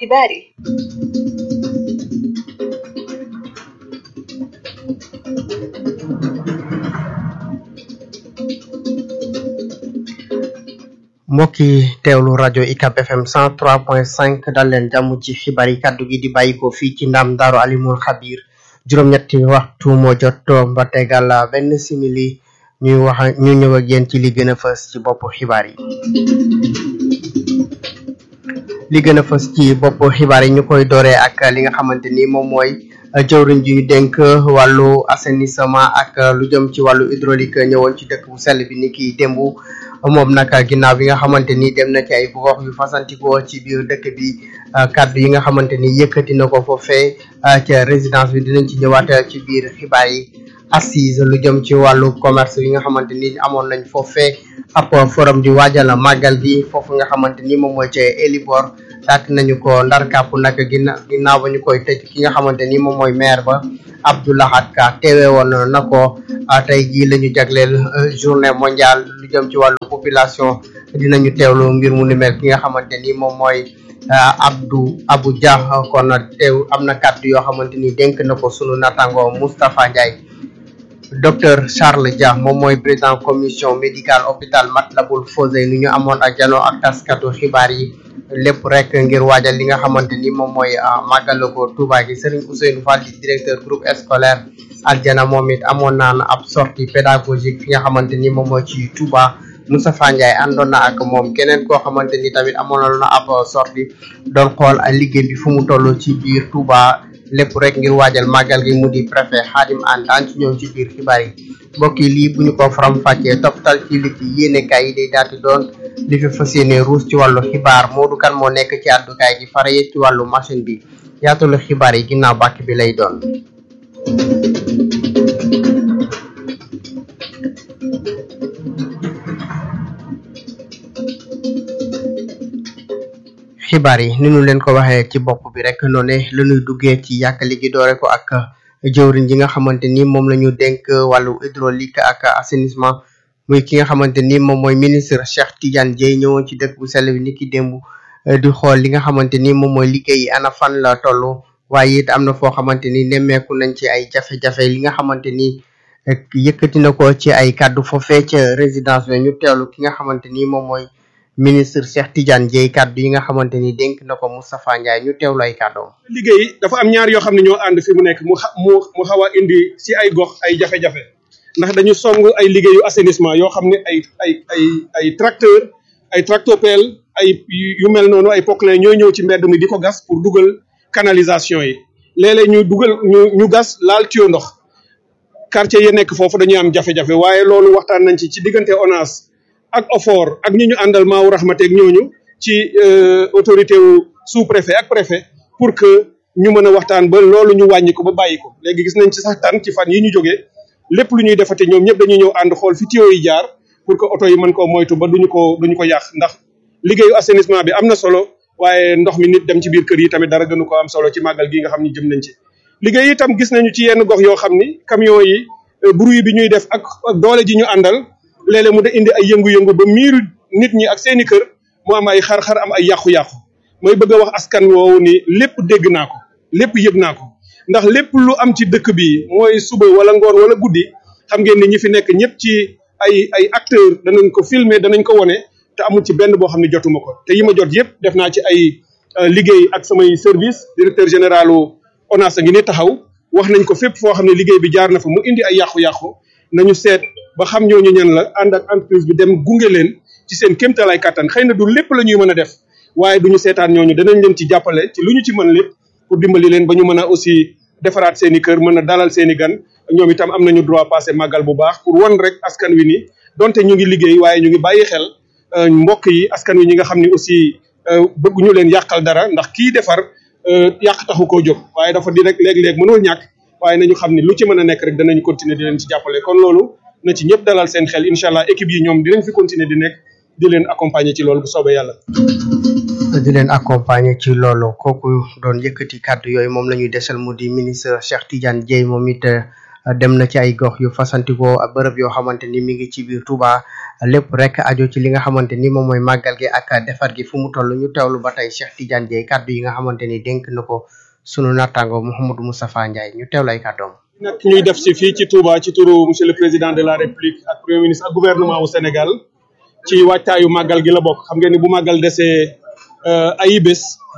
xibaar yi mbokk yi teewlu rajo UCAB FM 103.5 dal leen jàmm ci xibaar yi kàddu gi di bàyyiko fii ci ndam daaru alimul xabir juróom-ñetti waxtu moo jot ba tegal benn simili ñuy wax ñu ñëw ak yéen ci li gën a fës ci bopp xibaar yi li gën a fës ci bopp xibaar yi ñu koy dooree ak li nga xamante ni moom mooy jëwriñ ji ñu dénk wàllu assainissement ak lu jëm ci wàllu hydraulique ñëwoon ci dëkk bu sell bi ni ki démb moom nag ginnaaw bi nga xamante ni dem na ci ay gox yu fasantikoo ci biir dëkk bi kàddu yi nga xamante ni yëkkati na ko foofee ca résidence bi dinañ ci ñëwaat ci biir xibaar yi assise lu jëm ci wàllu commerce yi nga xamante ni amoon nañ foofee ab forum di waajal màggal gi foofu nga xamante ni moom mooy ca Elibor daat nañu ko ndar kàpp nag ginna ginnaaw ba ñu koy tëj ki nga xamante ni moom mooy maire ba Abdoulahat Ka teewe woon na ko tey jii la ñu jagleel journée mondiale lu jëm ci wàllu population dinañu teewlu mbir mu ni mel ki nga xamante ni moom mooy Abdou Abou Dia kon teew am na kàddu yoo xamante ni dénk na ko sunu natango Moustapha Ndiaye docteur Charles Dia moom mooy président commission médicale hôpital Matlaboul Fawzeyni ñu amoon ak janoo ak taskatu xibaar yi lépp rek ngir waajal li nga xamante ni moom mooy màggalu ko Touba gi Serigne Ousseynou Fall di directeur groupe scolaire Aljana moom it amoon naan ab sortie pédagogique fi nga xamante ni moom mooy ci Touba Moustapha Ndiaye àndoon na ak moom keneen koo xamante ni tamit amoon na ab sortie doon xool liggéey bi fu mu toll ci biir Touba lépp rek ngir waajal màggal gi mu di préfet Xaadim An daan ci ñëw ci biir xibaar yi mbokk yi lii bu ñu ko faram fàccee topptal ci li ci yéenekaay yi day daal di doon li fi fas yéene ruus ci wàllu xibaar Modou Kan moo nekk ci àddukaay gi fara ci wàllu machine bi yaatalu xibaar yi ginnaaw bàkk bi lay doon xibaar yi ni ñu leen ko waxee ci bopp bi rek noone la ñuy duggee ci yàkkali gi doore ko ak jëwriñ ji nga xamante ni moom la ñu dénk wàllu hydraulique ak assainissement muy ki nga xamante ni moom mooy ministre Cheikh Tidiane Dièye ñëwoon ci dëkk bu sell bi ni ki démb di xool li nga xamante ni moom mooy liggéey ana fan la toll waaye it am na foo xamante ni nemmeeku nañ ci ay jafe-jafe li nga xamante ni yëkkati na ko ci ay kàddu foofee ca résidence bi ñu teewlu ki nga xamante ni moom mooy ministre Cheikh Tidiane Dièye kàddu yi nga xamante ni dénk na ko Moustapha Ndiaye ñu teewlu ay kàddoom. liggéey dafa am ñaar yoo xam ne ñoo ànd fi mu nekk mu xa mu mu xaw a indi si ay gox ay jafe-jafe ndax dañu song ay liggéeyu assainissement yoo xam ne ay ay ay ay tracteur ay tractopelle ay yu mel noonu ay poclin ñooy ñëw ci mbedd mi di ko gas pour dugal canalisation yi léeg-léeg ñu dugal ñu ñu gas laal tuyau ndox quartier yi nekk foofu dañuy am jafe-jafe waaye loolu waxtaan nañ ci ci diggante ONAS ak OFOR ak ñi ñu àndal maawu raxmateeg ñooñu ci autorité wu sous préfet ak préfet pour que ñu mën a waxtaan ba loolu ñu wàññi ko ba bàyyi ko léegi gis nañ ci sax tan ci fan yi ñu jógee lépp lu ñuy defate ñoom ñëpp dañuy ñëw ànd xool fi tuyau yi jaar pour que oto yi mën koo moytu ba duñu ko duñu ko yàq ndax liggéeyu assainissement bi am na solo waaye ndox mi nit dem ci biir kër yi tamit dara gënu ko am solo ci màggal gi nga xam ni jëm nañ ci liggéey itam gis nañu ci yenn gox yoo xam ni camion yi bruit bi ñuy def ak doole ji ñu àndal léeg-léeg mu da indi ay yëngu-yëngu ba miiru nit ñi ak seeni kër mu am ay xar-xar am ay yàqu-yàqu mooy bëgg a wax askan woowu ni lépp dégg naa ko lépp yëg naa ko ndax lépp lu am ci dëkk bi mooy suba wala ngoon wala guddi xam ngeen ni ñi fi nekk ñëpp ci ay ay acteur danañ ko filmer danañ ko wone te amul ci benn boo xam ne jotuma ko te yi ma jot yëpp def naa ci ay liggéey ak samay service directeur généralu ONAS a ngi ni taxaw wax nañ ko fépp foo xam ne liggéey bi jaar na fa mu indi ay yàqu-yàqu nañu seet ba xam ñooñu ñan la ànd ak entreprise bi dem gunge leen ci seen kéemtalaay kàttan xëy na du lépp la ñuy mën a def waaye duñu seetaan ñooñu danañ leen ci jàppale ci lu ñu ci mën lépp pour dimbali leen ba ñu mën a aussi defaraat seen i kër mën a dalal seen i gan ñoom itam am nañu droit passé màggal bu baax pour wan rek askan wi ni donte ñu ngi liggéey waaye ñu ngi bàyyi xel mbokk yi askan wi ñi nga xam ni aussi bëgguñu leen yàqal dara ndax kii defar yàq taxu koo jóg waaye dafa di rek léeg-léeg mënul ñàkk waaye nañu xam ni lu ci mën a nekk rek danañ continuer di leen ci jàppale kon loolu na ci ñëpp dalal seen xel incha allah équipe yi ñoom dinañ fi continuer di nekk di leen accompagner ci loolu bu soobee yàlla. di leen accompagner ci loolu kooku doon yëkkati kàddu yooyu moom la ñuy desal mu di ministre Cheikh Tidiane Dièye moom it dem na ci ay gox yu fasantikoo bërëb yoo xamante ni mi ngi ci biir Touba lépp rek aju ci li nga xamante ni moom mooy màggal gi ak defar gi fu mu toll ñu teewlu ba tey Cheikh Tidiane Dieye kàddu yi nga xamante ni dénk na ko sunu nattaango Mouhamadou Moustapha Ndiaye ñu teewlu ay kàddoom. nag ñuy def si fii ci Touba ci turu monsieur le président de la République ak premier ministre ak gouvernement wu Sénégal ci wàccaayu màggal gi la bokk xam ngeen ni bu màggal desee ay bés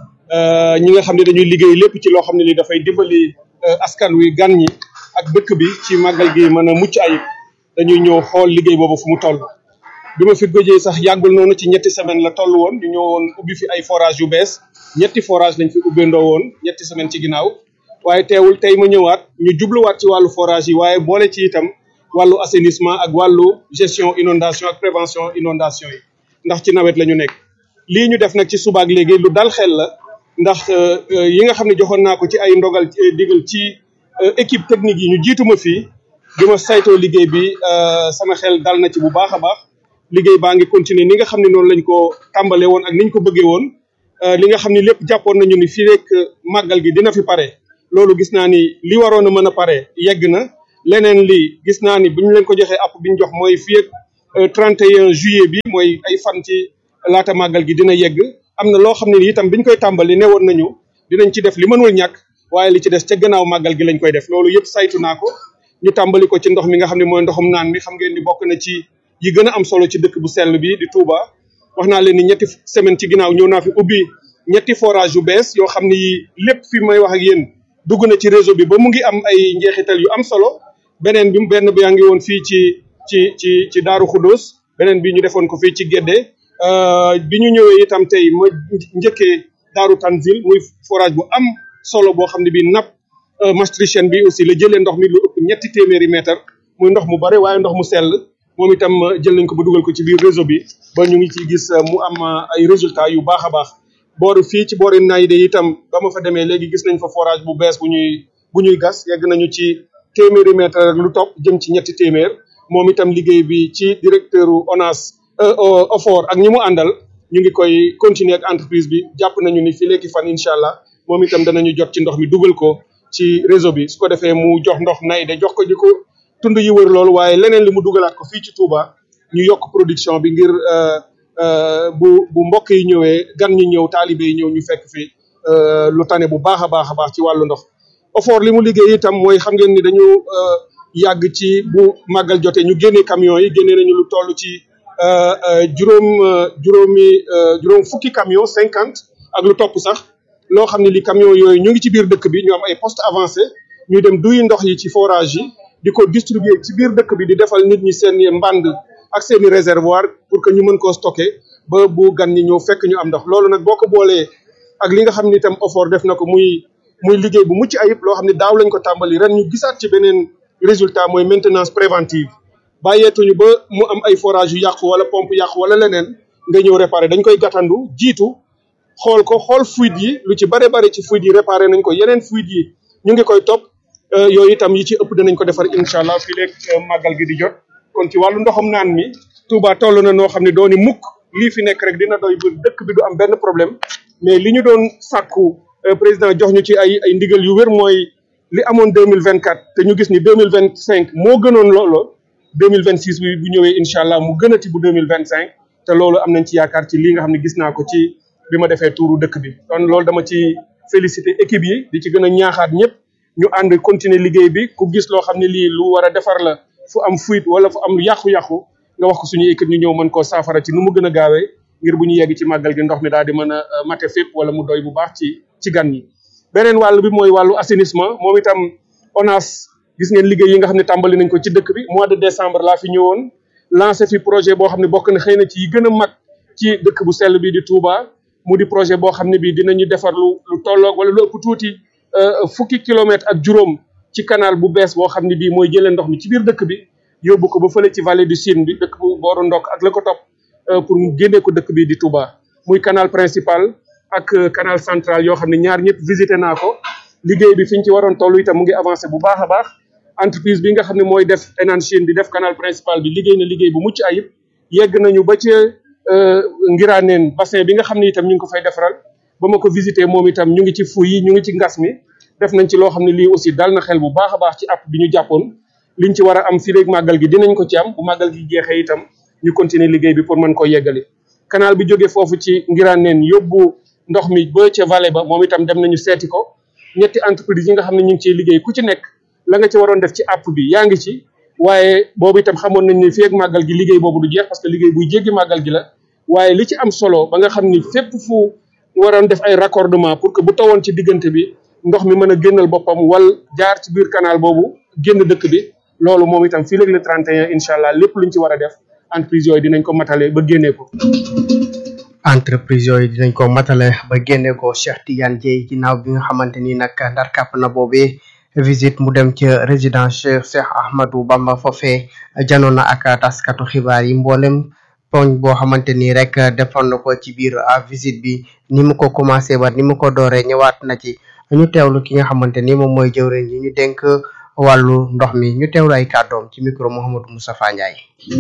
ñi nga xam ne dañuy liggéey lépp ci loo xam ne li dafay dimbali askan wi gan ñi ak dëkk bi ci màggal gi mën a mucc ayib dañuy ñëw xool liggéey boobu fu mu toll bi ma fi gëjee sax yàggul noonu ci ñetti semaine la toll woon ñu ñëwoon ubbi fi ay forage yu bees ñetti forage lañ fi ubbeendoo woon ñetti semaine ci ginnaaw waaye teewul tey ma ñëwaat ñu jubluwaat ci wàllu forage yi waaye boole ci itam wàllu assainissement ak wàllu gestion inondation ak prévention inondation yi ndax ci nawet la ñu nekk lii ñu def nag ci subaak léegi lu dal xel la ndax yi nga xam ne joxoon naa ko ci ay ndogal digal ci équipe technique yi ñu jiituma fii bi ma saytoo liggéey bi sama xel dal na ci bu baax a baax liggéey baa ngi continuer ni nga xam ne noonu lañ ko tàmbale woon ak niñ ko bëggee woon li nga xam ne lépp jàppoon nañu ni fii rek màggal gi dina fi pare loolu gis naa ni li waroon a mën a pare yegg na leneen li gis naa ni bu ñu leen ko joxee app bi ñu jox mooy fii ak 31 juillet bi mooy ay fan ci laata màggal gi dina yegg am na loo xam ne itam biñ koy tàmbali ne woon nañu dinañ ci def li mënul ñàkk waaye li ci des ca gannaaw màggal gi lañ koy def loolu yëpp saytu naa ko ñu tàmbali ko ci ndox mi nga xam ne mooy ndoxum naan mi xam ngeen ni bokk na ci yi gën a am solo ci dëkk bu sell bi di Touba wax naa leen ni ñetti semaine ci ginnaaw ñëw naa fi ubbi ñetti forage yu bees yoo xam ni lépp fi may wax ak yéen dugg na ci réseau bi ba mu ngi am ay njeexital yu am solo beneen bi benn bi yaa ngi woon fii ci ci ci ci Daaru Xudóos beneen bi ñu defoon ko fii ci Gédé bi ñu ñëwee itam tey ma njëkkee Daaru Tanzil muy forage bu am solo boo xam ne bii nappe maastrichtienne bi aussi la jëlee ndox mi lu ëpp ñetti téeméeri mètre muy ndox mu bare waaye ndox mu sell moom itam jël nañ ko ba dugal ko ci biir réseau bi ba ñu ngi ciy gis mu am ay résultats yu baax a baax booru fii ci boori Naydé itam ba ma fa demee léegi gis nañ fa forage bu bees bu ñuy bu ñuy gas yegg nañu ci téeméeri mètre rek lu topp jëm ci ñetti téeméer moom itam liggéey bi ci directeur ONAS OFOR ak ñi mu àndal ñu ngi koy continuer ak entreprise bi jàpp nañu ni fii léegi fan incha allah moom itam danañu jot ci ndox mi dugal ko ci réseau bi su ko defee mu jox ndox Naydé jox ko di ko tund yi wër loolu waaye leneen li mu dugalaat ko fii ci Touba ñu yokk production bi ngir bu bu mbokk yi ñëwee gan ñi ñëw taalibe yi ñëw ñu fekk fi lu tane bu baax a baax a baax ci wàllu ndox OFOR li mu liggéey itam mooy xam ngeen ni dañu yàgg ci bu màggal jotee ñu génnee camions yi génnee nañu lu toll ci juróom juróomi juróom fukki camion cinquante ak lu topp sax loo xam ne li camion yooyu ñu ngi ci biir dëkk bi ñu am ay poste avancé ñu dem duy ndox yi ci forage yi di ko distribuer ci biir dëkk bi di defal nit ñi seen mbànd ak seen i réservoir pour que ñu mën koo stocker ba bu gan ñi ñëw fekk ñu am ndox loolu nag boo ko boolee ak li nga xam ni itam OFOR def na ko muy muy liggéey bu mucc ayib loo xam ne daaw lañ ko tàmbali ren ñu gisaat ci beneen résultat mooy maintenance préventive bàyyeetuñu ba mu am ay forage yu yàqu wala pompe yàqu wala leneen nga ñëw réparer dañ koy gàttandu jiitu xool ko xool fuite yi lu ci bare bare ci fuite yi réparer nañ ko yeneen fuite yi ñu ngi koy topp yooyu itam yi ci ëpp danañ ko defar incha allah fii léeg màggal gi di jot kon ci wàllu ndoxam naan mi Touba toll na noo xam ne dooni mukk lii fi nekk rek dina doy bu dëkk bi du am benn problème mais li ñu doon sàkku président jox ñu ci ay ay ndigal yu wér mooy li amoon deux mille vingt quatre te ñu gis ni deux mille vingt cinq moo gënoon loolo deux mille vingt six bi bu ñëwee incha allah mu gënati bu deux mille vingt cinq te loolu am nañ ci yaakaar ci lii nga xam ne gis naa ko ci bi ma defee tuuru dëkk bi kon loolu dama ci féliciter équipe yi di ci gën a ñaaxaat ñëpp ñu ànd continuer liggéey bi ku gis loo xam ne lii lu war a defar la fu am fuite wala fu am lu yàqu-yàqu nga wax ko suñu équipe ñu ñëw mën koo saafara ci nu mu gën a gaawee ngir bu ñu yegg ci màggal gi ndox mi daal di mën a mate fépp wala mu doy bu baax ci ci gan ñi. beneen wàll bi mooy wàllu assainissement moom itam ONAS gis ngeen liggéey yi nga xam ne tàmbali nañ ko ci dëkk bi mois de décembre laa fi ñëwoon lancé fi projet boo xam ne bokk na xëy na ci yi gën a mag ci dëkk bu sell bi di Touba mu di projet boo xam ne bii dinañu defar lu lu tolloog wala lu ëpp tuuti fukki kilomètre ak juróom ci canal bu bees boo xam ne bii mooy jëlee ndox mi ci biir dëkk bi yóbbu ko ba fële ci vallée du Sine bi dëkk bu booru ndokk ak la ko topp pour mu génnee ko dëkk bi di Touba muy canal principal ak canal central yoo xam ne ñaar ñëpp visité naa ko liggéey bi fi ñu ci waroon toll itam mu ngi avancé bu baax a baax entreprise bi nga xam ne mooy def Enan Chine di def canal principal bi liggéey na liggéey bu mucc ayib yegg nañu ba ci Ngiraaneen bassin bi nga xam ne itam ñu ngi ko fay defaral ba ma ko visité moom itam ñu ngi ci fu yi ñu ngi ci ngas mi def nañ ci loo xam ne lii aussi dal na xel bu baax a baax ci app bi ñu jàppoon liñ ci war a am fii léegi màggal gi dinañ ko ci am bu màggal gi jeexee itam ñu continuer liggéey bi pour mën koo yeggali canal bi jógee foofu ci Ngiraneen yóbbu ndox mi ba ca vallée ba moom itam dem nañu seeti ko ñetti entreprise yi nga xam ne ñu ngi ciy liggéey ku ci nekk la nga ci waroon def ci app bi yaa ngi ci waaye boobu itam xamoon nañ ne fii ak màggal gi liggéey boobu du jeex parce que liggéey buy jéggi màggal gi la waaye li ci am solo ba nga xam ni fépp fu waroon def ay raccordement pour que bu tawoon ci diggante bi ndox mi mën a génnal boppam wal jaar ci biir canal boobu génn dëkk bi loolu moom itam fii léegi le 31 incha allah lépp luñ ci war a def entreprise yooyu dinañ ko matale ba génnee ko. entreprise yooyu dinañ ko matale ba génne ko Cheikh Tidiane Dieye ginnaaw bi nga xamante ni nag ndar kàpp na boobee visite mu dem ca résidence Cheikh Ahmadou Bamba foofee janoon na ak taskatu xibaar yi mboolem poñ boo xamante ni rek defoon na ko ci biir visite bi ni mu ko commencé ba ni mu ko dooree ñëwaat na ci ñu teewlu ki nga xamante ni moom mooy jëwriñ yi ñu dénk wàllu ndox mi ñu teewlu ay kàddoom ci micro Mouhamadou Moustapha Ndiaye.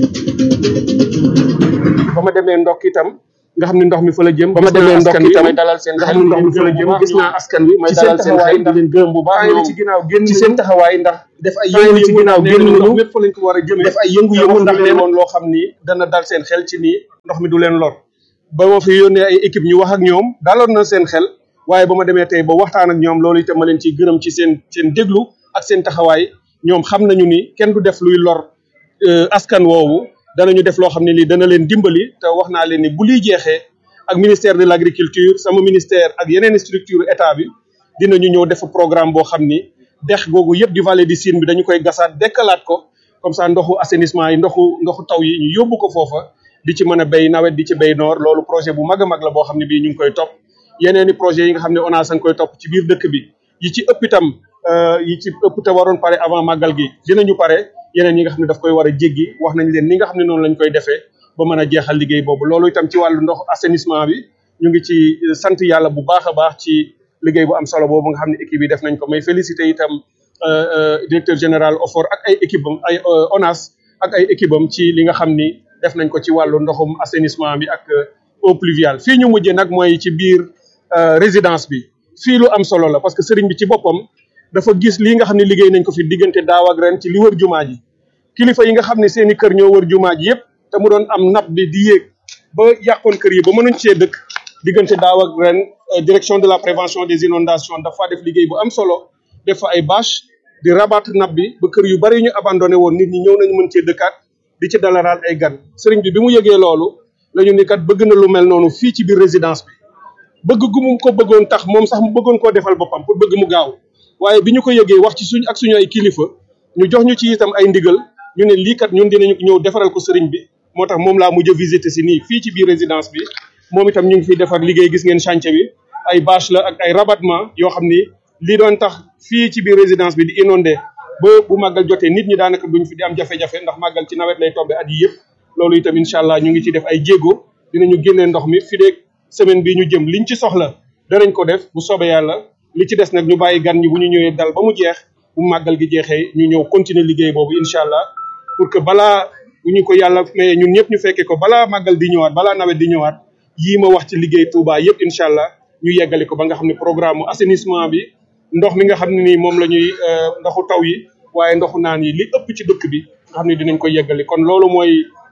ba ma demee ndokk itam nga xam ne ndox mi fa la jëm ba ma demee ndokk itam may dalal seen nga xam ne ndox mi fa la jëm gis naa askan wi may dalal seen xel di leen gërëm bu baax ñoom ci ginnaaw génn ci seen taxawaay ndax def ay yëngu ci ginnaaw génn nañu lépp fa lañ ko war a jëmee def ay yëngu-yëngu ndax leen woon loo xam ni dana dal seen xel ci nii ndox mi du leen lor ba ma fi yónnee ay équipe ñu wax ak ñoom daloon na seen xel waaye ba ma demee tey ba waxtaan ak ñoom loolu itam ma leen ciy gërëm ci seen seen déglu ak seen taxawaay ñoom xam nañu ni kenn du def luy lor askan woowu danañu def loo xam ne lii dana leen dimbali te wax naa leen ni bu liy jeexee ak ministère de l' agriculture sama ministère ak yeneen structure état bi dinañu ñëw def programme boo xam ni dex googu yëpp di vallée du Sine bi dañu koy gasaat dekkalaat ko comme ça ndoxu assainissement yi ndoxu ndoxu taw yi ñu yóbbu ko foofa di ci mën a béy nawet di ci béy noor loolu projet bu mag a mag la boo xam ne bii ñu ngi koy topp yeneen i projet yi nga xam ne ONAS a ngi koy topp ci biir dëkk bi yi ci ëpp itam yi ci ëpp te waroon pare avant màggal gi dinañu pare yeneen yi nga xam ne daf koy war a jéggi wax nañ leen ni nga xam ne noonu lañ koy defee ba mën a jeexal liggéey boobu loolu itam ci wàllu ndox assainissement bi ñu ngi ci sant yàlla bu baax a baax ci liggéey bu am solo boobu nga xam ne équipe yi def nañ ko may félicité itam directeur général OFOR ak ay équipe am ay ONAS ak ay équipe am ci li nga xam ni def nañ ko ci wàllu ndoxum assainissement bi ak eau pluviale fii ñu mujjee nag mooy ci biir résidence bi fii lu am solo la parce que sëriñ bi ci boppam dafa gis lii nga xam ne liggéey nañ ko fi diggante daaw ak ren ci li wër jumaa ji kilifa yi nga xam ne seen i kër ñoo wër jumaa ji yëpp te mu doon am napp bi di yéeg ba yàqoon kër yi ba mënuñ cee dëkk diggante daaw ak ren direction de la prévention des inondations dafa def liggéey bu am solo def fa ay bâche di rabattre napp bi ba kër yu bari ñu abandonné woon nit ñi ñëw nañu mën cee dëkkaat di ci dalaraal ay gan sëriñ bi bi mu yëgee loolu la ñu ni kat bëgg na lu mel noonu fii ci biir résidence bi bëgg gu mu ko bëggoon tax moom sax mu bëggoon koo defal boppam pour bëgg mu gaaw waaye bi ñu ko yëgee wax ci suñ ak suñu ay kilifa ñu jox ñu ci itam ay ndigal ñu ne lii kat ñun dinañu ñëw defaral ko sëriñ bi moo tax moom laa mujj a visiter si nii fii ci biir résidence bi moom itam ñu ngi fiy defar liggéey gis ngeen chantier bi ay bâche la ak ay rabattement yoo xam ni lii doon tax fii ci biir résidence bi di inondé ba bu màggal jotee nit ñi daanaka duñ fi di am jafe-jafe ndax màggal ci nawet lay tombe at yi yëpp loolu itam incha allah ñu ngi ci def ay jéego dinañu génnee ndox mi fi deeg semaine bi ñu jëm liñ ci soxla danañ ko def bu soobee yàlla li ci des nag ñu bàyyi gan ñi bu ñu ñëwee dal ba mu jeex bu màggal gi jeexee ñu ñëw continuer liggéey boobu incha allah pour que balaa bu ñu ko yàlla mayee ñun ñëpp ñu fekkee ko balaa màggal di ñëwaat balaa nawet di ñëwaat yii ma wax ci liggéey Touba yëpp incha allah ñu yeggali ko ba nga xam ne programme assainissement bi ndox mi nga xam ne nii moom la ñuy ndoxu taw yi waaye ndoxu naan yi li ëpp ci dëkk bi nga xam ne dinañ ko yeggali kon loolu mooy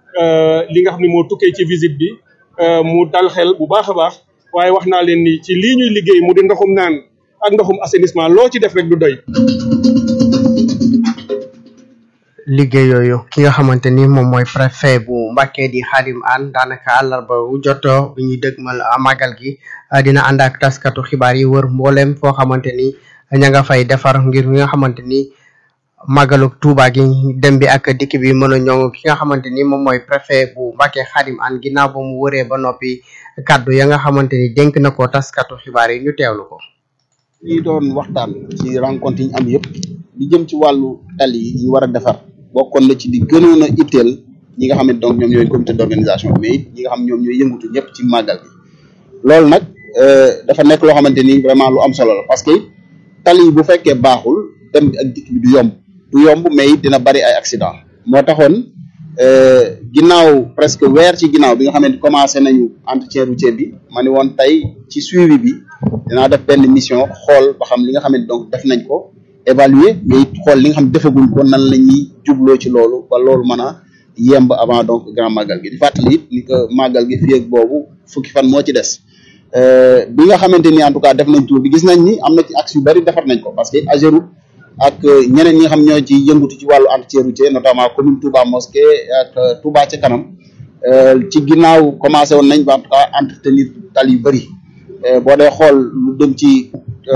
li nga xam ne moo tukkee ci visite bi mu dal xel bu baax a baax waaye wax naa leen ni ci lii ñuy liggéey mu di ndoxum naan ak ndoxum assainissement loo ci def rek du doy. liggéey yooyu ki nga xamante ni moom mooy préfet bu Mbacké di Khadim Anne daanaka àllarba bu joto bi ñuy dëgmal màggal gi dina ànd ak taskatu xibaar yi wër mboolem foo xamante ni ña nga fay defar ngir nga xamante ni màggalu Tuuba gi dem bi ak dikk bi mën a ñoŋ ki nga xamante ni moom mooy préfet bu Mbacké Khadim Anne ginnaaw ba mu wëree ba noppi kaddu ya nga xamante ni dénk na ko taskatu xibaar yi ñu teewlu ko. lii doon waxtaan ci rencontre yi ñu am yëpp di jëm ci wàllu tali yi ñu war a defar bokkoon na ci di gënoon a itteel ñi nga xam ne donc ñoom ñooy comité d'organisation mais it ñi nga xam ñoom ñooy yëngutu ñëpp ci màggal gi loolu nag dafa nekk loo xamante ni vraiment lu am solo la parce que tali yi bu fekkee baaxul dem bi ak dikk bi du yomb du yomb mais it dina bari ay accident moo taxoon ginnaaw presque weer ci ginnaaw bi nga xamante commencé nañu entretien routier bi ma ne woon tey ci suivi bi dinaa def benn mission xool ba xam li nga xamante donc def nañ ko évaluer mais it xool li nga xam defaguñ ko nan la ñuy jubloo ci loolu ba loolu mën a yemb avant donc grand màggal gi di fàttali it ni que màggal gi fii ak boobu fukki fan moo ci des bi nga xamante ni en tout cas def nañ tour bi gis nañ ni am na ci axe yu bari defar nañ ko parce que Ageroute ak ñeneen ñi nga xam ñoo ci yëngutu ci wàllu entretien routier notamment commune Touba Mosquée ak Touba ca kanam ci ginnaaw commencé woon nañ ba en tout cas entretenir tal yu bëri boo dee xool lu dem ci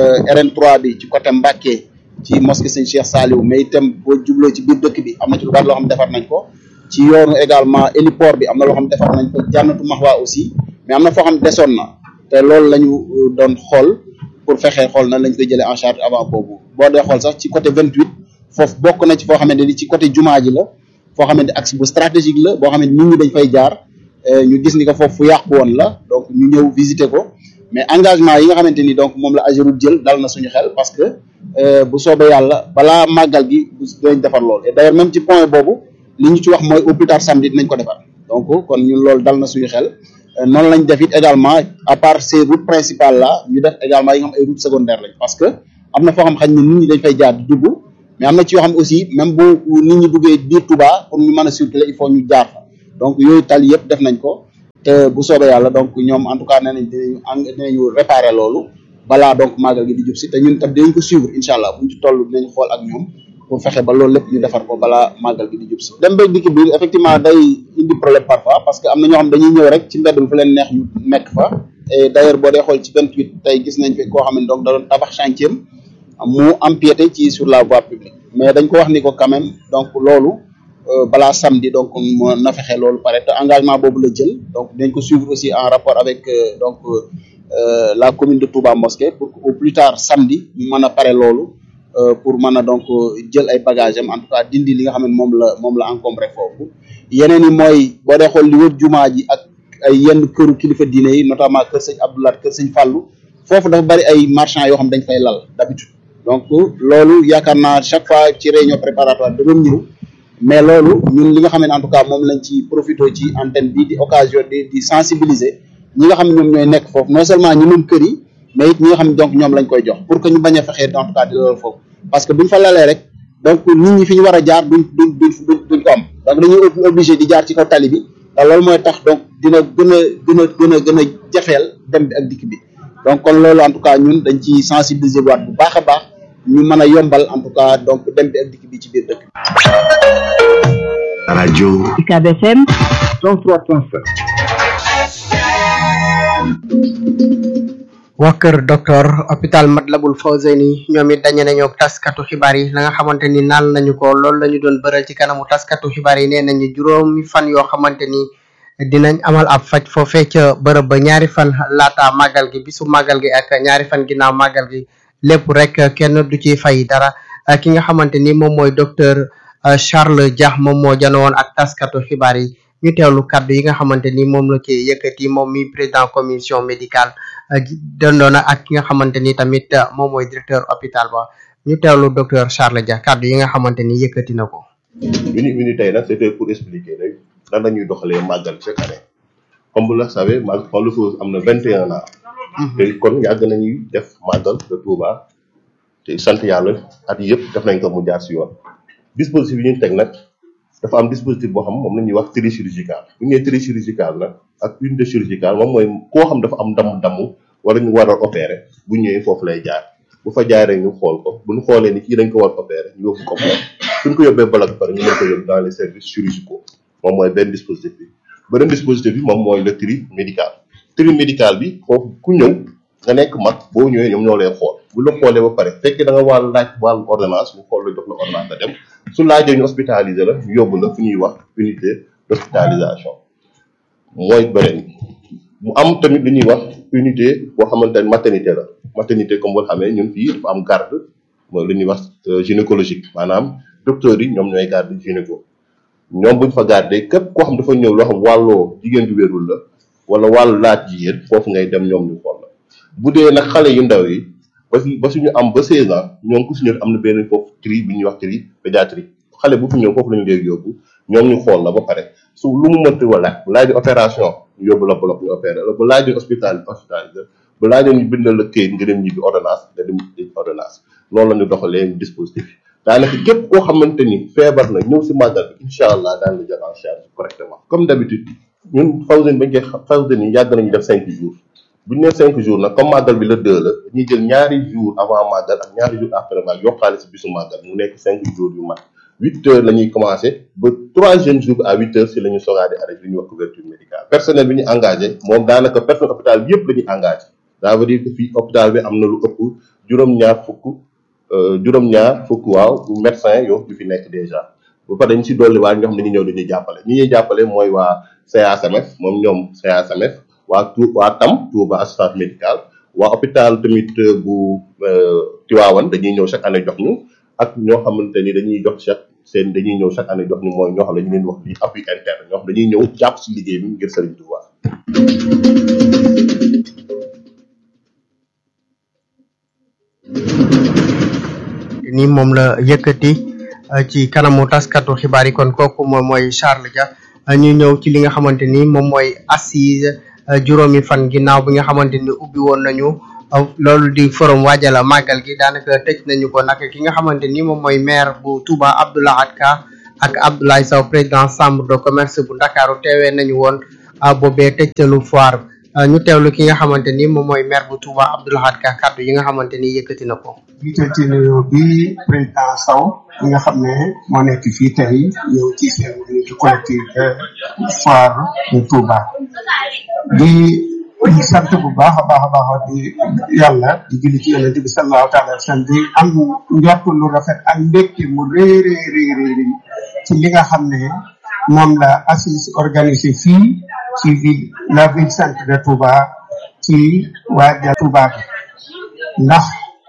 RN3 bi ci côté Mbacké ci mosquée Sëñ Cheikh Saliou mais itam boo jubloo ci biir dëkk bi am na ci lu bari loo xam defar nañ ko ci yoonu également héliport bi am na loo xam defar nañ ko jànnatu maxwa aussi mais am na foo xam desoon na te loolu la ñu doon xool pour fexe xool nan lañ koy jëlee en charge avant boobu boo dee xool sax ci côté 28 foofu bokk na ci foo xamante ni ci côté jumaa ji la foo xamante axe bu stratégique la boo xamante nit ñi dañ fay jaar ñu gis ni ko foofu fu yàqu woon la donc ñu ñëw visiter ko mais engagement yi nga xamante ni donc moom la Ageroute jël dal na suñu xel parce que bu soobee yàlla balaa màggal gi dinañ defar lool et d'ailleurs même ci point boobu li ñu ci wax mooy au plus tard samedi dinañ ko defar donc kon ñun loolu dal na suñu xel noonu lañ def it également à part ces routes principales là ñu def également yi nga xam ay routes secondaires lañ parce que am na foo xam xañ ne nit ñi dañ fay jaar di dugg mais am na ci yoo xam aussi même bu nit ñi duggee biir Touba pour ñu mën a circuler il faut ñu jaar fa donc yooyu tali yëpp def nañ ko te bu soobee yàlla donc ñoom en tout cas nee nañ dinañu eng dinañu réparer loolu balaa donc màggal gi di jub si te ñun tam dinañ ko suivre incha allah buñ ci toll dinañ xool ak ñoom pour fexe ba loolu lépp ñu defar ko balaa màggal gi di jub si dem beeg dikk bi effectivement day indi problème parfois parce que am na ñoo xam dañuy ñëw rek ci mbedd mi fu leen neex ñu nekk fa et d'ailleurs boo dee xool ci 28 tey gis nañ fi koo xam ne donc da doon tabax chantier mu empiété ci sur la voie publique mais dañ ko wax ni ko quand même donc loolu balaa samedi donc mo na fexe loolu pare te engagement boobu la jël donc dinañ ko suivre aussi en rapport avec donc la commune de Touba Mosquée pour que au plus tard samedi mu mën a pare loolu pour mën a donc jël ay bagages am en tout cas dindi li nga xam ne moom la moom la encombré foofu yeneen yi mooy boo dee xool li wër jumaa ji ak ay yenn këru kilifa diine yi notamment kër sëñ Abdoulaye kër sëñ Fallou foofu dafa bari ay marchands yoo xam dañ fay lal d'habitude donc loolu yaakaar naa chaque fois ci réunion préparatoire da doon ñëw mais loolu ñun li nga xam ne en tout cas moom lañ ci profité ci antenne bi di occasion di di sensibiliser ñi nga xam ne ñoom ñooy nekk foofu non seulement ñi moom kër yi mais it ñi nga xam ne donc ñoom lañ koy jox pour que ñu bañ a fexee en tout cas di loolu foofu parce que buñ fa lalee rek donc nit ñi fi ñu war a jaar duñ duñ duñ duñ ko am donc dañuy obligé di jaar ci kaw tali bi te loolu mooy tax donc dina gën a gën a gën a gën a jafeel dem bi ak dikk bi donc kon loolu en tout cas ñun dañ ci sensibiliser waat bu baax a baax ñu mën a yombal en tout cas donc dem bi ak dikk bi ci biir dëkk bi. rajo UCAB FM 103.7 waa kër docteur hôpital Matlaboul Fawzeyni ñoom it dañe nañoo taskatu xibaar yi la nga xamante ni naal nañu ko loolu la ñu doon bëral ci kanamu taskatu xibaar yi nee nañu juróomi fan yoo xamante ni dinañ amal ab faj foofee ca bërëb ba ñaari fan laata màggal gi bisu màggal gi ak ñaari fan ginnaaw màggal gi lépp rek kenn du ci fay dara ki nga xamante ni moom mooy docteur Charles Dia moom moo jano woon ak taskatu xibaar yi ñu teewlu kàddu yi nga xamante ni moom la ci yëkkati moom mi président commission médicale dondoona ak ki nga xamante ni tamit moom mooy directeur hôpital ba ñu teewlu docteur Charles Dia kàddu yi nga xamante ni yëkkati na ko. uni uni tey nag c'était pour expliquer rek nan la ñuy doxalee màggal chaque année comme vous le savez màggal Fallou Fawz am na vingt et un ans te kon yàgg nañuy def màggal de Touba te sant yàlla at yëpp def nañ ko mu jaar si yoon dispositif yi ñu teg nag dafa am dispositif boo xam moom la ñuy wax tri chirurgical bu ñu nee tri chirurgical nag ak unité chirurgicale moom mooy koo xam dafa am damm-damm wala ñu war a opérer bu ñëwee foofu lay jaar bu fa jaaree ñu xool ko bu ñu xoolee ni kii dañ ko war a opérer ñu yóbbu ko bloc suñ ko yóbbee bloc pare ñu mën ko yóbbu dans les services chirurgicaux moom mooy benn dispositif bi beneen dispositif bi moom mooy le tri médical tri médical bi foofu ku ñëw nga nekk mag boo ñëwee ñoom ñoo lay xool bu la xoolee ba pare fekkee da nga wàll laaj wàllu ordonnance ñu xool la jox la ordonnance nga dem su laajee ñu hospitaliser la ñu yóbbu la fu ñuy wax unité d'hospitalisation mooy beneen mu am tamit lu ñuy wax unité boo xamante ne maternité la maternité comme boo xamee ñun fii dafa am garde mooy lu ñuy wax gynécologique maanaam docteurs yi ñoom ñooy garde gynéco ñoom buñ fa garde képp koo xam dafa ñëw loo xam wàlloo jigéen du wérul la wala wàllu laaj jigéen foofu ngay dem ñoom ñu xool la bu dee nag xale yu ndaw yi ba su ba suñu am ba 16 ans ñoom ku si ñëw am na benn foofu tri bi ñuy wax tri pédiatrie xale bu fi ñëw foofu la ñu léegi yóbbu ñoom ñu xool la ba pare su lu mu mënti wala bu laaj opération ñu yóbbu la bloc ñu opéré la bu laaj hospital hospitalisé bu laaj ñu bindal la këyit nga dem ñibbi ordonnance nga dem ordonnance loolu la ñu doxalee dispositif daanaka képp koo xamante ni feebar na ñëw si màggal bi incha allah daan la jël en charge correctement comme d'habitude ñun Fawzeyni bañ koy xam Fawzeyni yàgg nañu def cinq jours bu ñu nee cinq jours nag comme màggal bi la deux la dañuy jël ñaari jours avant màggal ak ñaari jours après màggal yokkaale si bisu màggal mu nekk cinq jours yu mat huit heures la ñuy commencé ba troisième jour bi à huit heures si la ñu sogaa di arrêté li ñuy wax couverture médicale personnel bi ñu engagé moom daanaka personnel hôpital bi yëpp la ñuy engagé ça veut dire que fii hôpital bi am na lu ëpp juróom-ñaar fukk juróom-ñaar fukk waaw médecin yow yu fi nekk déjà ba pare dañ si dolli waa ñoo xam ne dañuy ñëw dañuy jàppale ñi ñuy jàppale mooy waa CASMF moom ñoom CASMF waa tu waa TAM Touba assistance médicale waa hôpital tamit bu Tivaouane dañuy ñëw chaque année jox ñu ak ñoo xamante ni dañuy jox chaque seen dañuy ñëw chaque année jox ñu mooy ñoo xam ne ñu leen wax li appui interne ñoo xam dañuy ñëw jàpp si liggéey bi ngir Serigne Touba. ni moom la yëkkati ci kanamu taskatu xibaar yi kon kooku moom mooy Charles Dia ñu ñëw ci li nga xamante ni moom mooy assise juróomi fan ginnaaw bi nga xamante ni ubbi woon nañu loolu di forum waajala màggal gi daanaka tëj nañu ko nag ki nga xamante ni moom mooy maire bu Touba Abdoulahat Ka ak Abdoulaye Sow président chambre de commerce bu Ndakaaru teewee nañu woon boobee tëjtalu foire ñu teewlu ki nga xamante ni moom mooy maire bu Touba Abdoulahat Ka kàddu yi nga xamante ni yëkkati na ko. jiital ci nuyoo bi président Sow mi nga xam ne moo nekk fii tey ñëw ci seen unité collective foire bu Touba di di sant bu baax a baax a baax di yàlla di julli ci yonent bi sallallahu taala wa sallam di am njort lu rafet ak mbégte mu rëy rëy rëy rëy ci li nga xam ne moom la assise organisé fii ci ville la ville sainte de Touba ci waajal Touba bi ndax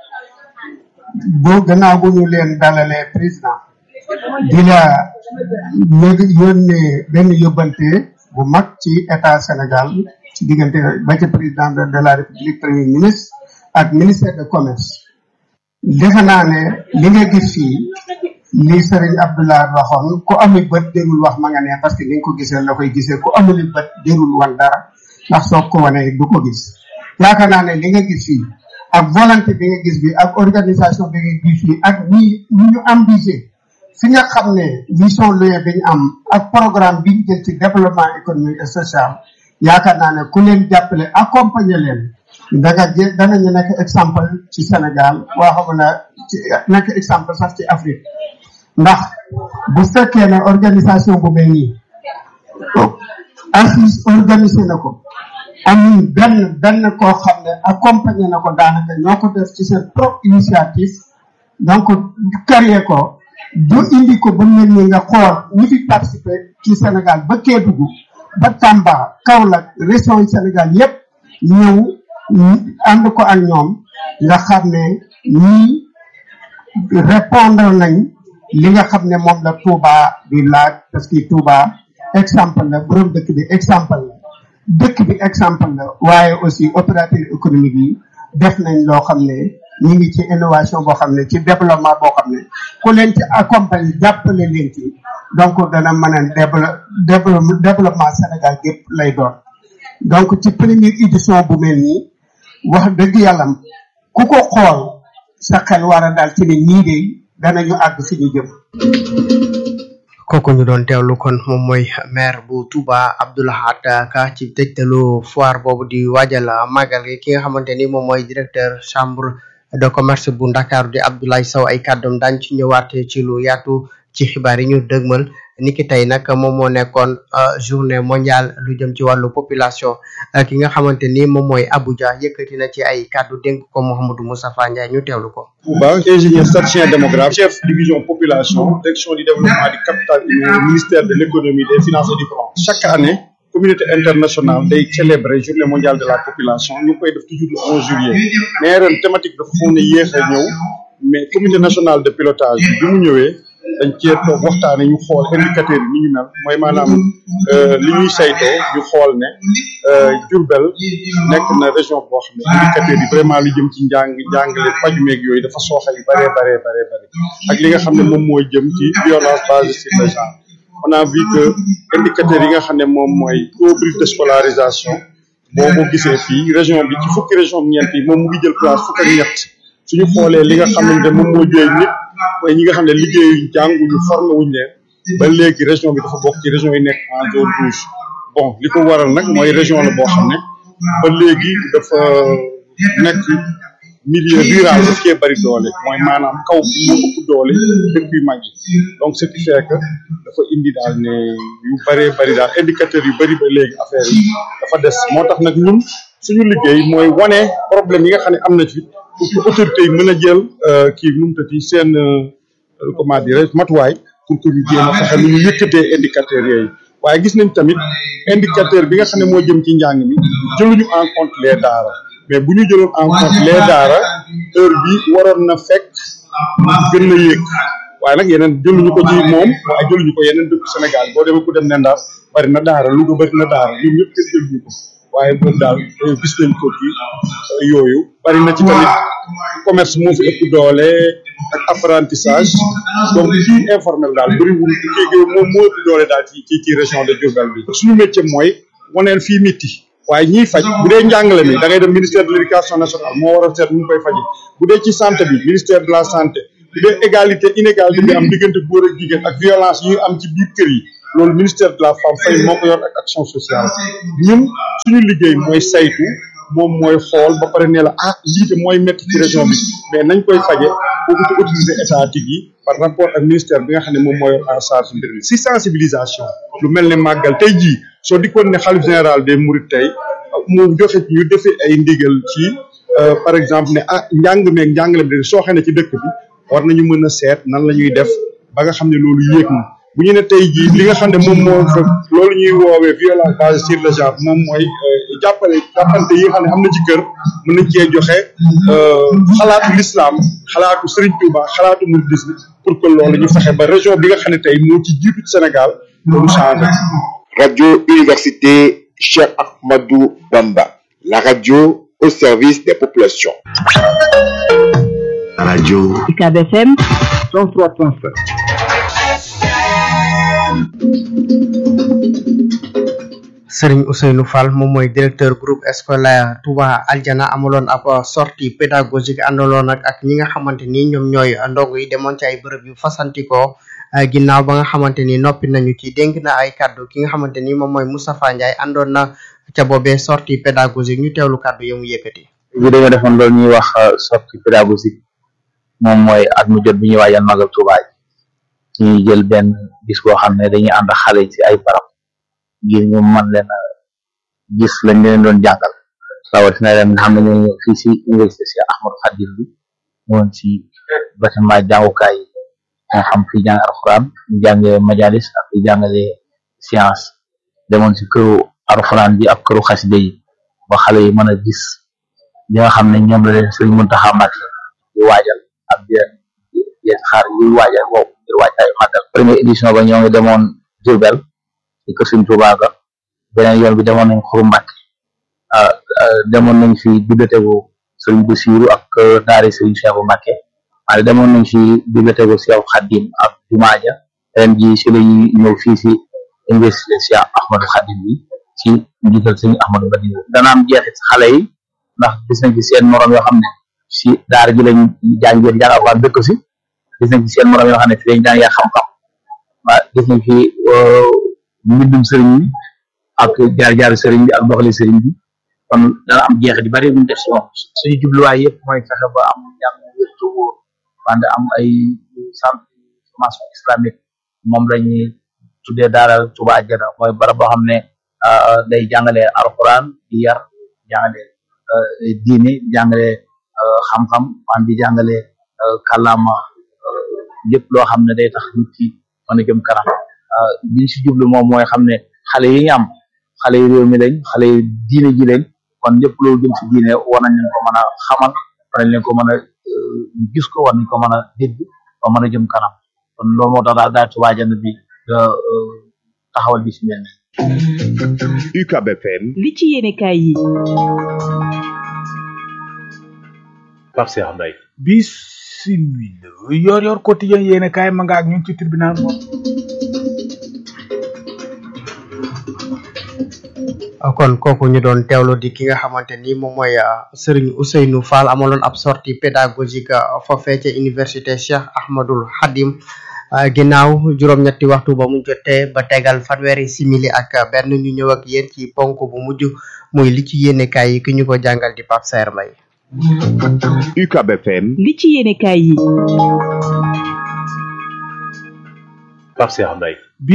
bu gannaaw bu ñu leen dalalee président di la yëg yónnee benn yóbbante bu mag ci état Sénégal ci diggante ba ca président de de la république premier ministre ak ministère de commerce defe naa ne li nga gis fii li Serigne Abdoulaye waxoon ku amul bët dérul wax ma nga ne parce que ni nga ko gisee la koy gisee ku amul bët dérul wan dara ndax soo ko wanee du ko gis yaakaar naa ne li nga gis fii ak volonté bi nga gis bi ak organisation bi nga gis fii ak ñi ñi ñu ambitié fi nga xam ne vision loye bi ñu am ak programme bi ñu jël ci développement économique et social yaakaar naa ne ku leen jàppale accompagner leen da nga jë danañu nekk exemple ci Sénégal waa xam na ci nekk exemple sax ci Afrique ndax bu fekkee ne organisation bu mel nii assise organisé na ko amul benn benn koo xam ne accompagné na ko daanaka ñoo ko def ci seen propre initiative donc créé ko du indi ko ba mel ni nga xool ñi fi participé ci Sénégal ba Kédougou ba Tamba Kaolack région yi Sénégal yépp ñëw ànd ko ak ñoom nga xam ne ñii répondre nañ li nga xam ne moom la Touba di laaj parce que Touba exemple la borom dëkk bi exemple la dëkk bi exemple la waaye aussi opérateur économique yi def nañ loo xam ne ñu ngi ci innovation boo xam ne ci développement boo xam ne ku leen ci accompagner jàppale leen ci donc dana mën a développement développement Sénégal gépp lay doon donc ci première édition bu mel nii wax dëgg yàlla ku ko xool sa xel war a daal ci ne ñii de danañu àgg fi ñu jëm kooku ñu doon teewlu kon moom mooy maire bu Touba Abdoulahat Ka ci tëjtalu foire boobu di waajal màggal gi ki nga xamante ni moom mooy directeur chambre de commerce bu Ndakaaru di Abdoulaye Sow ay kàddoom daañ ci ñëwaat ci lu yaatu ci xibaar yi ñu dëgmal niki tey nag moom moo nekkoon journée mondiale lu jëm ci wàllu population ki nga xamante ni moom mooy Abuja yëkkati na ci ay kàddu dénk ko Mouhamadou Moustapha Ndiaye ñu teewlu ko. Touba ingénieur statisticien démographe chef division population direction du développement du capital humain ministère de l'économie des finances et du plan chaque année communauté internationale day célébrer journée mondiale de la population ñu koy def toujours le 11 juillet mais ren thématique dafa xaw na yéex a ñëw mais comité national de pilotage bi mu ñëwee dañ cee toog waxtaane ñu xool indicateurs yi ni ñu mel mooy maanaam li ñuy saytoo ñu xool ne Diourbel nekk na région boo xam ne indicateurs yi vraiment lu jëm ci njàng njàngale paju meeg yooyu dafa sooxe yu baree baree baree bëri ak li nga xam ne moom mooy jëm ci violence basée sur le genre on a vu que indicateurs yi nga xam ne moom mooy taux brut de scolarisation boo ko gisee fii région bi ci fukki région ñeent yi moom mu ngi jël place fukk ak ñett suñu xoolee li nga xam ne moom moo jooy nit mooy ñi nga xam ne liggéeyuñ jànguñu formé wuñ leen ba léegi région bi dafa bokk ci région yi nekk en zone rouge bon li ko waral nag mooy région la boo xam ne ba léegi dafa nekk milieu rural daf cee bari doole mooy maanaam kaw bi moo ëpp doole dëkk yu mag yi donc ce qui fait que dafa indi daal ne yu bëree bëri daal indicateurs yu bëri ba léegi affaire yi dafa des moo tax nag ñun suñu liggéey mooy wane problème yi nga xam ne am na ci pour que autorités yi mën a jël kii nu mu tati seen comment dire matuwaay pour que ñu jéem a fexe nu ñu yëkkatee indicateurs yooyu waaye gis nañ tamit indicateur bi nga xam ne moo jëm ci njàng mi jëluñu en compte les daara mais bu ñu jëloon en compte les daara heure bi waroon na fekk gën na yéeg waaye nag yeneen jëluñu ko ci moom waaye jëluñu ko yeneen dëkk Sénégal boo demee ku dem ne Ndar bari na daara Louga bari na daara ñoom ñëpp kenn jëluñu ko waaye moom daal gis nañ ko ci yooyu bari na ci tamit commerce moo fi ëpp doole ak apprentissage donc kii informel daal bëriwul kii moom moo ëpp doole daal ci ci ci région de Diourbel bi suñu métier mooy waneel fii mitti waaye ñiy faj bu dee njàngale mi da ngay dem ministère de l' éducation nationale moo war a seet nu mu koy faji bu dee ci santé bi ministère de la santé bu dee égalité inégalité bi am diggante góor ak jigéen ak violence yi am ci biir kër yi loolu ministère de la femme fay moo ko yor ak action sociale ñun suñu liggéey mooy saytu moom mooy xool ba pare ne la ah lii de mooy métti ci région bi mais nañ koy faje kooku ci autorité étatique yi par rapport ak ministère bi nga xam ne moom mooy en charge mbir mi si sensibilisation lu mel ne màggal tey jii soo dikkoon ne xalif général des mourides tey mu joxe ñu defee ay ndigal ci par exemple ne ah njàng meeg njàngale bi soo xee ne ci dëkk bi war nañu mën a seet nan la ñuy def ba nga xam ne loolu yéeg na bu ñu ne tey jii li nga xam ne moom moo fa loolu ñuy woowee violence basée sur le genre moom mooy jàppale jàppante yi nga xam ne am na ci kër mën nañ cee joxe xalaatu l'islam xalaatu Serigne Touba xalaatu mouridisme pour que loolu ñu fexe ba région bi nga xam ne tey moo ci jiitu ci Sénégal loolu changé. Radio Université Cheikh Ahmadou Bamba, la radio au service des populations. Radio UCAB FM 103.5. Serigne Ousseynou Fall moom mooy directeur groupe scolaire Touba Aljana amaloon ab sortie pédagogique àndaloon ak ak ñi nga xamante ni ñoom ñooy ndongo yi demoon ci ay bërëb yu fasantikoo ginnaaw ba nga xamante ni noppi nañu ci dénk na ay kaddu ki nga xamante ni moom mooy Moustapha Ndiaye àndoon na ca boobee sortie pédagogique ñu teewlu kaddu yi mu yëkkati. bi dañoo defoon loolu ñuy wax sortie pédagogique moom mooy at mu jot bi ñuy waajal magal Touba yi ñuy jël benn bis boo xam ne dañuy ànd ak xale ci ay barab ngir ñu mën leen a gis lañ leen doon jàngal rawatina leen nga xam ne ñoo fii si université si Ahmadou Khadim bi ñëwoon si bâtiment jàngukaay yi moo xam fi jàng alxuraan ñu jàngee majalis ak fi jàngale science demoon si këru alxuraan bi ak këru xaside yi ba xale yi mën a gis li nga xam ne ñoom la leen Sëriñ Muntaxa Mbàkke di waajal ak di leen di xaar yuy waajal boobu ngir waajtaayu màggal première édition ba ñoo ngi demoon Diourbel ci kër Sëriñ Tuubaa ga beneen yoon bi demoon nañ Xuru Mbàkke demoon nañ fi bibliothèque Sëriñ Basiiru ak daari Sëriñ Cheikhu Mbàkke waaye demoon nañ fi bibliothèque Cheikh Khadim ak jumaa ja ren ji si la ñuy ñëw fii si université Cheikh Ahmadou Khadim bi ci njiital Sëriñ Ahmadou Badi dana am jeexit si xale yi ndax gis nañ ci seen morom yoo xam ne si daara ji lañ jàngee jàng alxuraan dëkk si gis nañ ci seen morom yoo xam ne fi lañ jàngee xam-xam waaw gis nañ fi mbindum sëriñ bi ak jaar-jaaru sëriñ bi ak doxali sëriñ bi kon dana am jeexit yu bari bu ñu def si moom suñu jubluwaay yëpp mooy fexe ba am njàng wértu wóor wante am ay centre de formation islamique moom lañuy tuddee daara Touba Aljana mooy barab boo xam ne day jàngale alxuraan di yar jàngale diine jàngale xam-xam wan di jàngale kàllaama lépp loo xam ne day tax nit ki mën a jëm kanam li si jublu moom mooy xam ne xale yi ñu am xale yi réew mi lañ xale yi diine ji lañ kon lépp loolu jëm si diine war nañ leen ko mën a xamal war nañ leen ko mën a gis ko war nañ ko mën a dégg ba mën a jëm kanam kon loolu moo tax daal daal Touba Aljana bi taxawal bi si mel ni UCAB FM li ci yéenekaay yi Pape Cheikh Mbaye bisimila yor yor quotidien yéene kaay ma nga ak ñun ci tribunal moom kon kooku ñu doon teewlu di ki nga xamante ni moom mooy Serigne Ousseynou Fall amaloon ab sortie pédagogique foofee ca université Cheikh Ahmadul Khadim ginnaaw juróom-ñetti waxtu ba mu jotee ba tegal fanweeri simili ak benn ñu ñëw ak yéen ci ponk bu mujj muy li ci yéenekaay yi ki ñu ko jàngal di Pape Saer Mbaye UCAB FM li ci yéenekaay yi Pape Cheikh Mbaye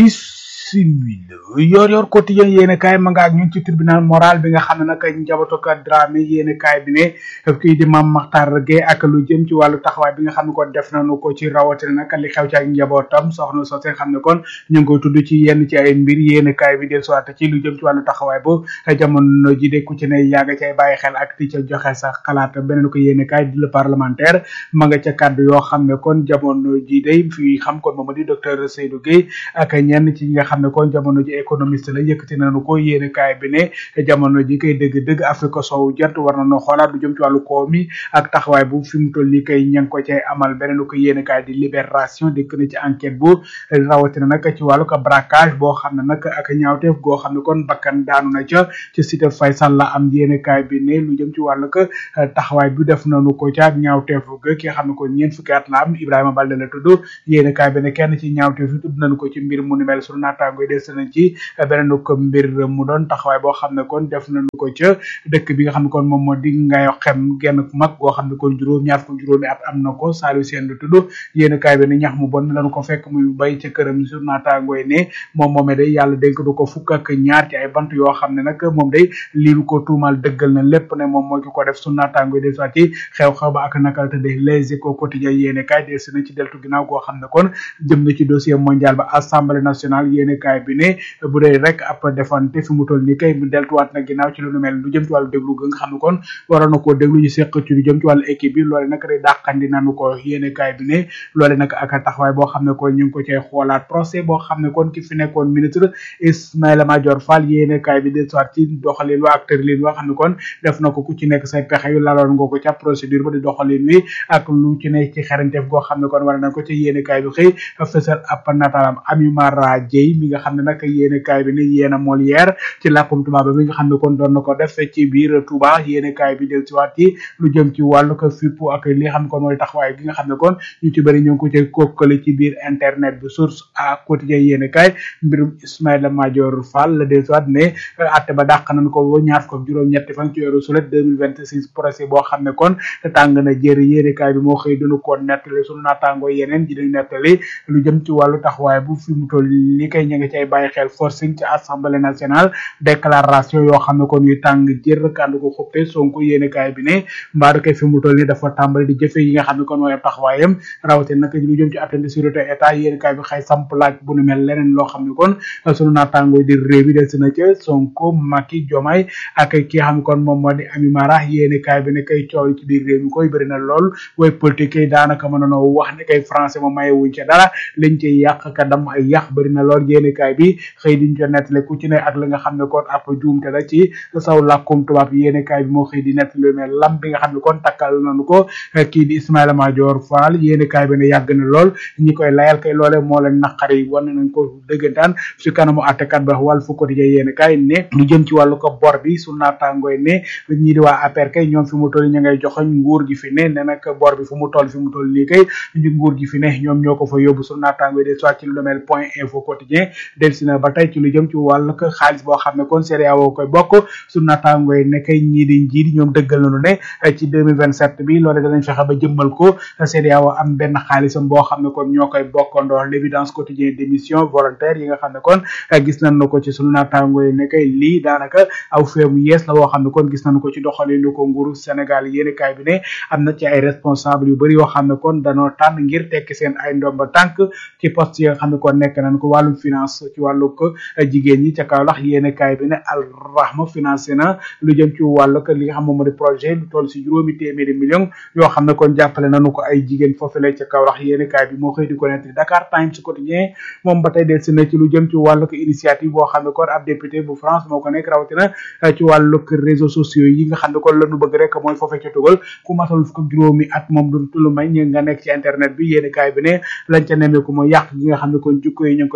bisimila yor yor quotidien yéene kaay ma nga ak ñun ci tribunal moral bi nga xam ne nag njabootu ko Dramé yéene kaay bi ne kii di Mame Makhtar Gueye ak lu jëm ci wàllu taxawaay bi nga xam ne kon def nañu ko ci rawatina nag li xew ci ak njabootam soxna soo xam ne kon ñu ngi koy tudd ci yenn ci ay mbir yéene kaay bi del soit ci lu jëm ci wàllu taxawaay bu jamono ji de ku ci ne yaa nga cay bàyyi xel ak di ca joxe sa xalaat beneen ko yéene kaay di le parlementaire ma nga ca kàddu yoo xam ne kon jamono ji day fii xam kon moom di docteur Seydou Gueye ak ñenn ci ñi nga xam ne kon jamono ji économiste la yëkkati nañu ko yéene kaay bi ne jamono ji kay dëgg-dëgg Afrique sowu jant war nañoo xoolaat lu jëm ci wàllu koom mi ak taxawaay bu fi mu toll nii kay ña ngi ko cay amal beneen ko yéene kaay di libération dikk na ci enquête bu rawatina nag ci wàllu ko braquage boo xam ne nag ak ñaawteef goo xam ne kon bakkan daanu na ca ci cité Faysal la am yéene kaay bi ne lu jëm ci wàllu ko taxawaay bi def nañu ko ca ak ñaawteef ga ki nga xam ne kon ñeent fukki at la am Ibrahima Balde la tudd yéene kaay bi ne kenn ci ñaawteef yi tudd nañu ko ci mbir mu ni mel sunu naataango yi des nañ ci beneen ko mbir mu doon taxawaay boo xam ne kon def nañu ko ca dëkk bi nga xam ne kon moom moo di ngayo xem genn mag goo xam ne kon juróom ñaar fukk juróomi at am na ko Saliou Sène du tudd yéen kaay bi ne ñax mu bon lañu ko fekk muy bay ca këram sur naataango yi ne moom moomee day yàlla dénk du ko fukk ak ñaar ci ay bant yoo xam ne nag moom day lii lu ko tuumal dëggal na lépp ne moom moo ki ko def su naataango yi des soit ci xew-xew ba ak nakal te de les échos quotidien yéen kaay des na ci deltu ginnaaw goo xam ne kon jëm na ci dossier mondial ba assemblée nationale yéen kaay bi ne bu dee rek ab defante fi mu toll nii kay mu deltuwaat na ginnaaw ci lu nu mel lu jëm ci wàllu déglu ga nga xam ne kon waroon na koo déglu ñu seq ci lu jëm ci wàllu équipe bi loole nag rek dàqandi nañu ko yéene kaay bi ne loole nag ak taxawaay boo xam ne kon ñu ngi ko cay xoolaat procès boo xam ne kon ki fi nekkoon ministre Ismaïla Madior Fall yéene kaay bi de soit ci doxalin wa ak tërlin wa xam ne kon def na ko ku ci nekk say pexe yu laloon nga ko ca procédure ba di doxalin wi ak lu ci nekk ci xarañteef goo xam ne kon war na ko ci yéene kaay bi xëy fësal ab nataalam Ami Mara Dieye mi nga xam ne nag yéene kaay bi ne yéena Molière ci làkkum tubaab bi nga xam ne kon doon na ko def ci biir Touba yéene kaay bi del ci waat ci lu jëm ci wàllu ko fippu ak li nga xam ne kon mooy taxawaay gi nga xam ne kon ñu ci bëri ñu ngi ko cay kokkale ci biir internet bi source à quotidien yéene kaay mbirum Ismaïla Madior Fall la del ci waat ne atte ba dàq nañ ko ba ñaar ko juróom ñetti fan ci weeru sulet 2026 procès boo xam ne kon tàng na jëri yéene kaay bi moo xëy dunu ko nettali sunu naataangoo yeneen ji dañu nettali lu jëm ci wàllu taxawaay bu fi mu toll li kay ña ngi cay bàyyi xel forcing ci assemblée nationale déclaration yoo xam ne kon yu tàng jër kànd ko xuppe sonko yéene kaay bi ne mbaadu kay fi mu toll ni dafa tàmbali di jëfe yi nga xam ne kon mooy ab taxawaayam rawate nag lu jëm ci attente de sécurité état yéene kaay bi xëy samp laaj bu nu mel leneen loo xam ne kon sunu naataangoo di réew bi des na ca sonko Macky Diomaye ak ki nga xam ne kon moom moo di Ami Mara yéene kaay bi ne kay coow ci biir réew mi koy bëri na lool way politique yi daanaka mën nanoo wax ne kay français ma maye wuñ ca dara liñ ci yàq ka dam ay yàq bëri na lool yéene kaay bi xëy diñ ko nettale ku ci ne ak la nga xam ne kon ab juumte la ci saw làkkum tubaab yéene kaay bi moo xëy di nettale mais lam bi nga xam ne kon takkal nañu ko kii di Ismaïla Madior Fall yéene kaay bi ne yàgg na lool ñi koy layal kay loole moo leen naqari wan nañ ko dëggantaan ci kanamu àttekat ba wàll fu quotidien yéene kaay ne lu jëm ci wàllu ko bor bi su naataangooy ne ñii di waa APR kay ñoom fi mu toll ña ngay joxoñ nguur gi fi ne ne nag bor bi fu mu toll fi mu toll nii kay ñu nguur gi fi ne ñoom ñoo ko fa yóbbu su naataangooy de soit ci lu mel point info quotidien delsi na ba tey ci lu jëm ci wàllu ko xaalis boo xam ne kon CEDEAO koy bokk su naataangooy ne kay ñii di njiit ñoom dëggal nañu ne ci 2027 bi loole danañ fexe ba jëmmal ko CEDEAO am benn xaalisam boo xam ne kon ñoo koy bokkandoo l'évidence quotidien d'émission volontaire yi nga xam ne kon gis nañ na ko ci sunu naataangooy ne kay lii daanaka aw feemu yees la boo xam ne kon gis nañu ko ci doxalinu ko nguuru Sénégal yéeni kaay bi ne am na ci ay responsable yu bëri yoo xam ne kon danoo tànn ngir tekki seen ay ndomba tànk ci poste yi nga xam ne kon nekk nañ ko wàllum finance ci wàllu ko jigéen ñi ca Kaolack yéeni kaay bi ne Al Rahma financé na lu jëm ci wàllu ko li nga xam moom moo di projet lu toll si juróomi téeméeri million yoo xam ne kon jàppale nañu ko ay jigéen foofu la ca Kaolack yéeni kaay bi moo xëy di ko nettali Dakar Times quotidien moom ba tey del si na ci lu jëm ci wàllu ko initiative boo xam ne kon ab député bu France moo ko nekk rawatina ci wàllu réseaux sociaux yi nga xam ne kon lañu bëgg rek mooy foofee ca tugal ku matal fukk juróomi at moom du tulu may ñi nga nekk ci internet bi yéeni kaay bi ne lañ ca nemmeeku mooy yàq gi nga xam ne kon jukko yi ñu ngi koy yàqu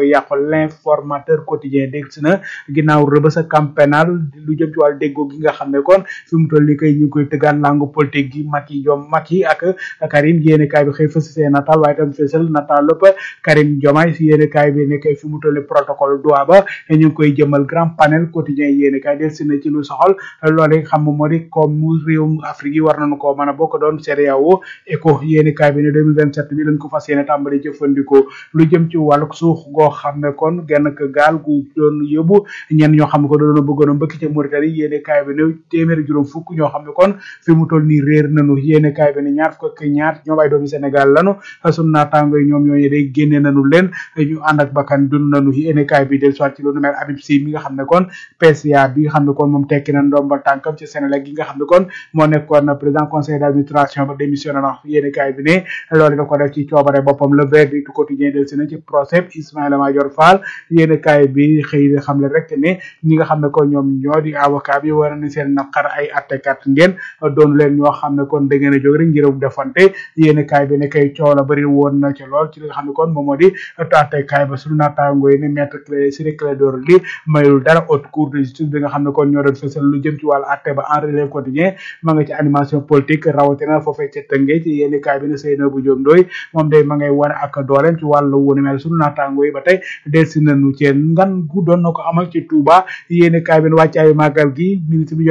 l'informateur quotidien dégg si na ginnaaw rëbës ak camp pénal lu jëm ci wàllu déggoo gi nga xam ne kon fi mu toll nii kay ñu ngi koy tëggaan langue politique gi Macky Diom Macky ak Karim yéene kaay bi xëy fës seen nataal waaye tam fësal nataal lépp Karim Diomaye si yéene kaay bi ne kay fi mu toll nii protocole doa ba ñu ngi koy jëmal grand panel quotidien yéene kaay del si na ci lu soxal loolu xam nga moo di comme mu réewum Afrique yi war nañu koo mën a bokk doon CEDEAO ECO yéene kaay bi ne 2027 bi lañ ko fas yéene tàmbali jëfandikoo lu jëm ci wàllu suux goo xam ne kon genn k gaal gu doon yóbbu ñenn ñoo xam ne ko doon bëggoon a mbëkk ca Mauritanie yéene kaay bi ne téeméeri juróom fukk ñoo xam ne kon fi mu toll nii réer nañu yéene kaay bi ne ñaar fukk ak ñaar ñoom ay doomi Sénégal lanu sunu naataango yi ñoom ñooñu day génne nañu leen ñu ànd ak bakkan dund nañu yéene kaay bi del soit ci lu nu mel Habib Sy mi nga xam ne kon PCA bi nga xam ne kon moom tekki na ndombal tànkam ci Sénégal gi nga xam ne kon moo nekkoon président conseil d'administration ba démissionné na yéene kaay bi ne loolu da ko def ci coobare boppam le verdict du quotidien del si na ci procès Ismaïla Madior Fall yéene kaay bi xëy na xam le rek ne ñi nga xam ne kon ñoom ñoo di avocat bi war na seen naqar ay attekat ngeen doon leen ñoo xam ne kon da ngeen a jóg rek ngir defante yéene kaay bi ne kay coow la bëri woon na ci lool ci li nga xam ne kon moom moo di attekaay ba suñu naataango yi ne maître clé Ciré Clédor Ly mayul dara haute cour de justice bi nga xam ne kon ñoo doon fësal lu jëm ci wàllu atte ba en relève quotidien ma nga ci animation politique rawatina foofee ca tëngee ci yéene kaay bi ne Seynabou Diop Ndoye moom day ma ngay wane ak dooleem ci wàllu wunu mel suñu naataango yi ba tey delsi nañu ci ngan gu doon na ko amal ci Touba yéene kaay bi ne wàccaayu màggal gi ministre bi